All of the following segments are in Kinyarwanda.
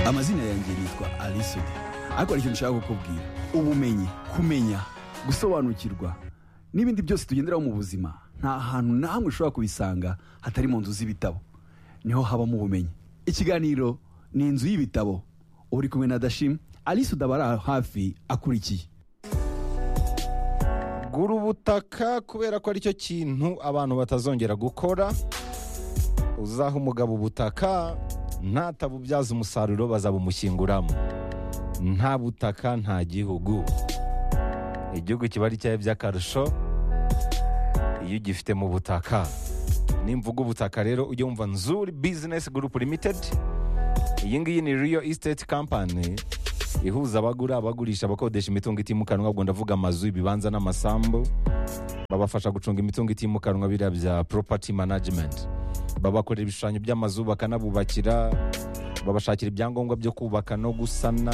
amazina yanjye yitwa alison ariko hari ikintu nshaka kukubwira ubumenyi kumenya gusobanukirwa n'ibindi byose tugenderaho mu buzima nta hantu n'ahamwe ushobora kubisanga hatari mu nzu z'ibitabo niho habamo ubumenyi ikiganiro ni inzu y'ibitabo uba uri kumwe na dashim alisa udabara hafi akurikiye gura ubutaka kubera ko aricyo kintu abantu batazongera gukora uzaha umugabo ubutaka ntatabubyaza umusaruro bazabumushyinguramo nta butaka nta gihugu igihugu kiba ari cyawe by'akarusho iyo ugifite mu butaka nimvuga ubutaka rero ujye wumva nzuri bizinesi gurupu limitedi iyi ngiyi ni riyo isiteti kampani ihuza abagura abagurisha abakodesha imitungo itimukanwa ubwo ndavuga amazu ibibanza n'amasambu babafasha gucunga imitungo itimukanwa biriya bya poropati manajimenti babakorera ibishushanyo by'amazu bakanabubakira babashakira ibyangombwa byo kubaka no gusana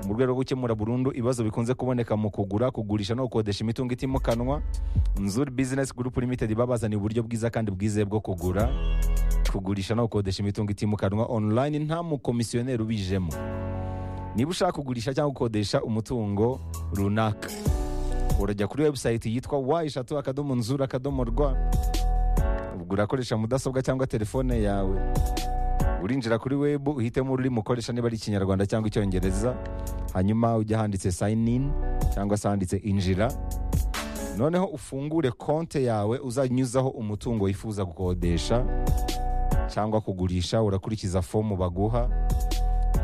mu rwego rwo gukemura burundu ibibazo bikunze kuboneka mu kugura kugurisha no gukodesha imitungo itimukanwa nzuri bizinesi gurupu limitedi babazaniye uburyo bwiza kandi bwizewe bwo kugura kugurisha no gukodesha imitungo itimukanwa onurayini nta mukomisiyoneri ubijemo niba ushaka kugurisha cyangwa gukodesha umutungo runaka urajya kuri webusayiti yitwa wa eshatu akadomo nzura akadomo rwa ubwo urakoresha mudasobwa cyangwa telefone yawe urinjira kuri webu uhitemo ururimi ukoresha niba ari ikinyarwanda cyangwa icyongereza hanyuma ujya ahanditse sayini ini cyangwa se ahanditse injira noneho ufungure konti yawe uzanyuzaho umutungo wifuza gukodesha cyangwa kugurisha urakurikiza fomu baguha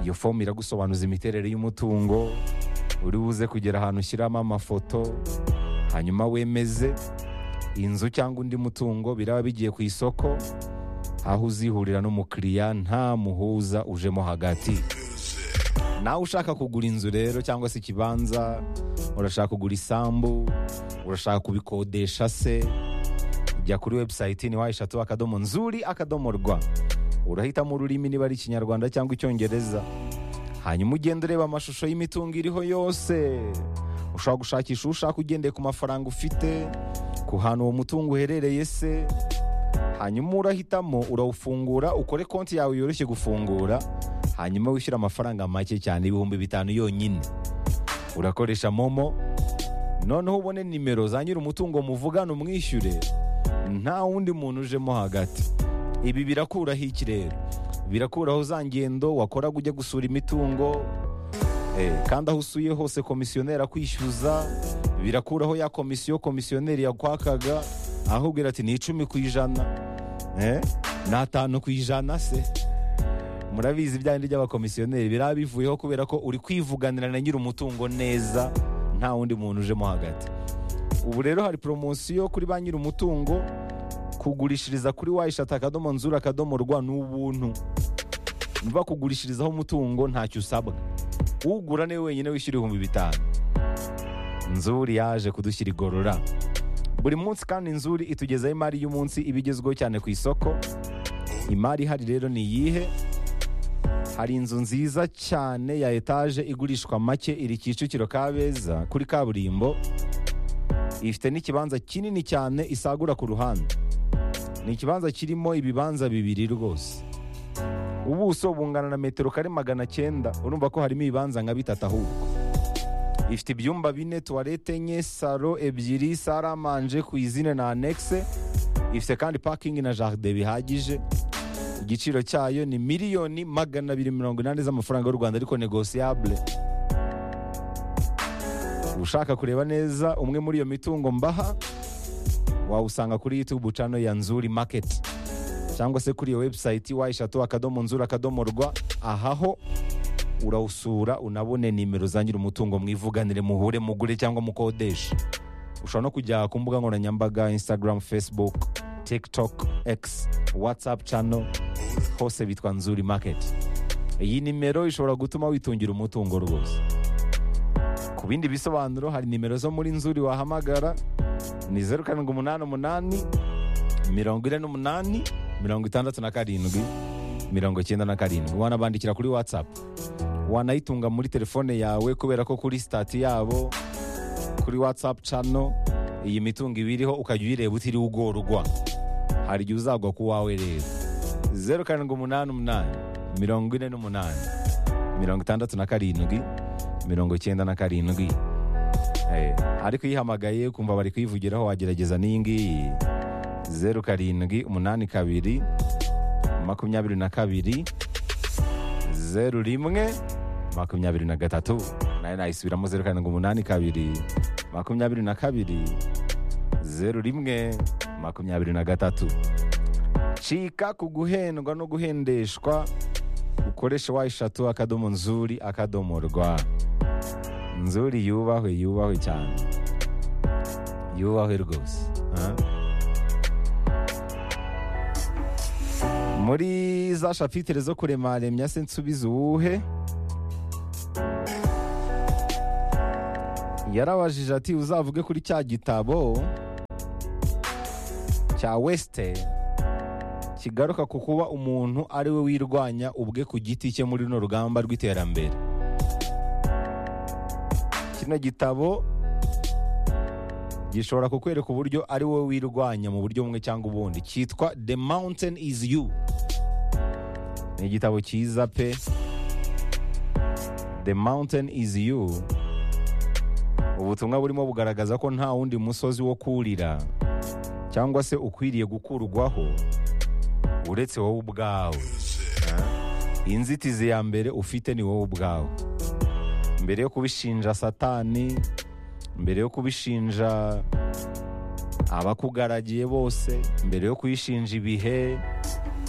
iyo fomu iragusobanuza imiterere y'umutungo uri buze kugera ahantu ushyiramo amafoto hanyuma wemeze inzu cyangwa undi mutungo biraba bigiye ku isoko aho uzihurira n'umukiriya nta muhuza ujemo hagati nawe ushaka kugura inzu rero cyangwa se ikibanza urashaka kugura isambu urashaka kubikodesha se jya kuri webusayiti ni wa eshatu akadomo nzuri akadomo rwa urahitamo ururimi niba ari ikinyarwanda cyangwa icyongereza hanyuma ugenda ureba amashusho y'imitungo iriho yose ushobora gushakisha ushaka ugendeye ku mafaranga ufite ku hantu uwo mutungo uherereye se hanyuma urahitamo urawufungura ukore konti yawe yoroshye gufungura hanyuma wishyura amafaranga make cyane ibihumbi bitanu yonyine urakoresha momo noneho ubone nimero za nyiri umutungo muvugane umwishyure nta wundi muntu ujemo hagati ibi birakuraho iki rero birakuraho za ngendo wakora ujya gusura imitungo kandi aho usuye hose komisiyoneri akwishyuza birakuraho ya komisiyo komisiyoneri yakwakaga aho ubwira ati ni icumi ku ijana ni atanu ku ijana se murabizi ibyanyu by'abakomisiyoneri biraba bivuyeho kubera ko uri kwivuganira na nyiri umutungo neza nta wundi muntu ujemo hagati ubu rero hari poromosiyo kuri ba nyiri umutungo kugurishiriza kuri wayishata akadomo nzura akadomo rwa ni ubuntu niba kugurishirizaho umutungo ntacyo usabwa ugura niwe wenyine wishyura ibihumbi bitanu nzuri yaje kudushyira igorora buri munsi kandi nzuri itugezaho imari y'umunsi iba igezweho cyane ku isoko imari ihari rero ni iyihe hari inzu nziza cyane ya etaje igurishwa make iri kicukiro kabeza kuri kaburimbo ifite n'ikibanza kinini cyane isagura ku ruhande ni ikibanza kirimo ibibanza bibiri rwose ubuso bungana na metero kare magana cyenda urumva ko harimo ibibanza nka bitatu ahubwo ifite ibyumba bine tuwarete enye salo ebyiri saramanje ku izina na anekise ifite kandi pakingi na jaride bihagije igiciro cyayo ni miliyoni magana abiri mirongo inani z'amafaranga y'u rwanda ariko negosiyabule ushaka kureba neza umwe muri iyo mitungo mbaha wawusanga kuri yutube cano ya nzuri maketi cyangwa se kuri iyo webusayiti wayishatu akadomo nzura akadomo rwa ahaho urawusura unabone nimero za nyiri umutungo mwivuganire muhure mugure cyangwa mukodesha ushobora no kujya ku mbuga nkoranyambaga instagram facebook tiktok x whatsapp cano hose bitwa nzuri maketi iyi nimero ishobora gutuma witungira umutungo rwose ku bindi bisobanuro hari nimero zo muri nzuri wahamagara ni zeru karindwi umunani umunani mirongo ine n'umunani mirongo itandatu na karindwi mirongo icyenda na karindwi wanabandikira kuri watsapu wanayitunga muri telefone yawe kubera ko kuri sitati yabo kuri watsapu cano iyi mitungo iba iriho ukajya uyireba utiriwe ugorwa hari igihe uzagwa ku wawe rero zeru karindwi umunani umunani mirongo ine n'umunani mirongo itandatu na karindwi mirongo icyenda na karindwi Eh, ariko uyihamagaye kumva bari kuyivugiraho wagerageza n'iyi ngiyi zeru karindwi umunani kabiri makumyabiri na kabiri zeru rimwe makumyabiri na gatatu nayo nayisubiramo zeru karindwi umunani kabiri makumyabiri na kabiri zeru rimwe makumyabiri na gatatu cika ku guhendwa no guhendeshwa ukoreshe wa eshatu akadomo nzuri akadomo rwa nzuri yubahwe yubahwe cyane yubahwe rwose Ah. muri za shapitire zo kuremaremya se nsubize uwuhe yarabajije ati uzavuge kuri cya gitabo cya wesite kigaruka ku kuba umuntu ari we wirwanya ubwe ku giti cye muri runo rugamba rw'iterambere kino gitabo gishobora kukwereka uburyo ari wowe wirwanya mu buryo bumwe cyangwa ubundi cyitwa the mountain is you ni igitabo cyiza pe the mountain is you ubutumwa burimo bugaragaza ko nta wundi musozi wo kurira cyangwa se ukwiriye gukurwaho uretse wowe ubwawe inzitizi ya mbere ufite ni wowe ubwawe mbere yo kubishinja satani mbere yo kubishinja abakugaragiye bose mbere yo kuyishinja ibihe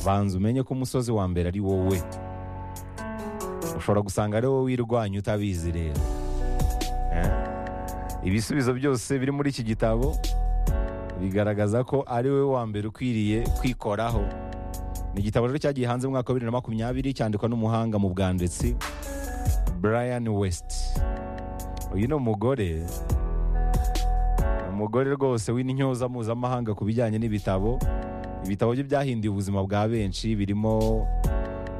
banza umenye ko umusozi wa mbere ari wowe ushobora gusanga ari wowe wirwanya utabizi rero Eh? ibisubizo byose biri muri iki gitabo bigaragaza ko ari wowe wa mbere ukwiriye kwikoraho ni igitabo rero cyagiye hanze mu mwaka wa bibiri na makumyabiri cyandikwa n'umuhanga mu bwanditsi Brian West uyu ni umugore umugore rwose w'intyoza mpuzamahanga ku bijyanye n'ibitabo ibitabo bye byahinduye ubuzima bwa benshi birimo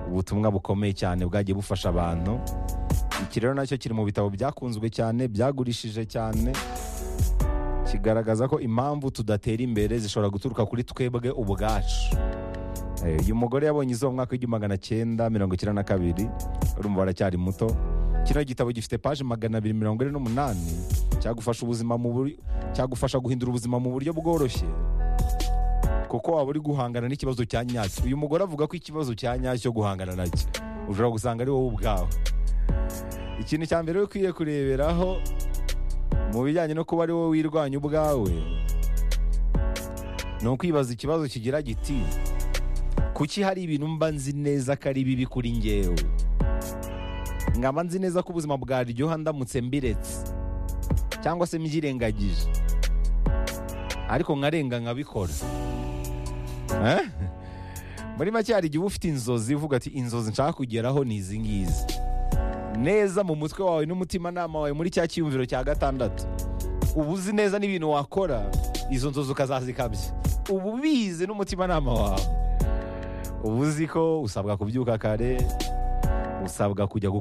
ubutumwa bukomeye cyane bwagiye bufasha abantu iki rero nacyo kiri mu bitabo byakunzwe cyane byagurishije cyane kigaragaza ko impamvu tudatera imbere zishobora guturuka kuri twebwe ubwacu Eh, uyu mugore yabonye izuba mu mwaka w'igihumbi magana cyenda mirongo icyenda na kabiri urumva aracyari muto kino gitabo gifite paje magana abiri mirongo ine n'umunani cyagufasha ubuzima mu buri- cyagufasha guhindura ubuzima mu buryo bworoshye kuko waba uri guhangana n'ikibazo cya nyacyo uyu mugore avuga ko ikibazo cya nyacyo cyo guhangana nacyo ushobora gusanga ari wowe ubwawe ikintu cya mbere ukwiye kureberaho mu bijyanye no kuba ari wowe wirwanya ubwawe ni ukwibaza ikibazo kigira giti kuki hari ibintu mba nzi neza ko ari bibi kuri ngewe nkaba nzi neza ko ubuzima bwaryoha ndamutse mbiretse cyangwa se mbyirengagije ariko nkarenga nkabikora Eh? muri make hari igihe uba ufite inzozi uvuga ati inzozi nshaka kugeraho ni izi ngizi neza mu mutwe wawe n'umutimanama wawe muri cya cyiyumviro cya gatandatu uba uzi neza n'ibintu wakora izo nzozi ukazazikabya uba ubizi n'umutimanama wawe uba uzi ko usabwa kubyuka kare usabwa kujya gu-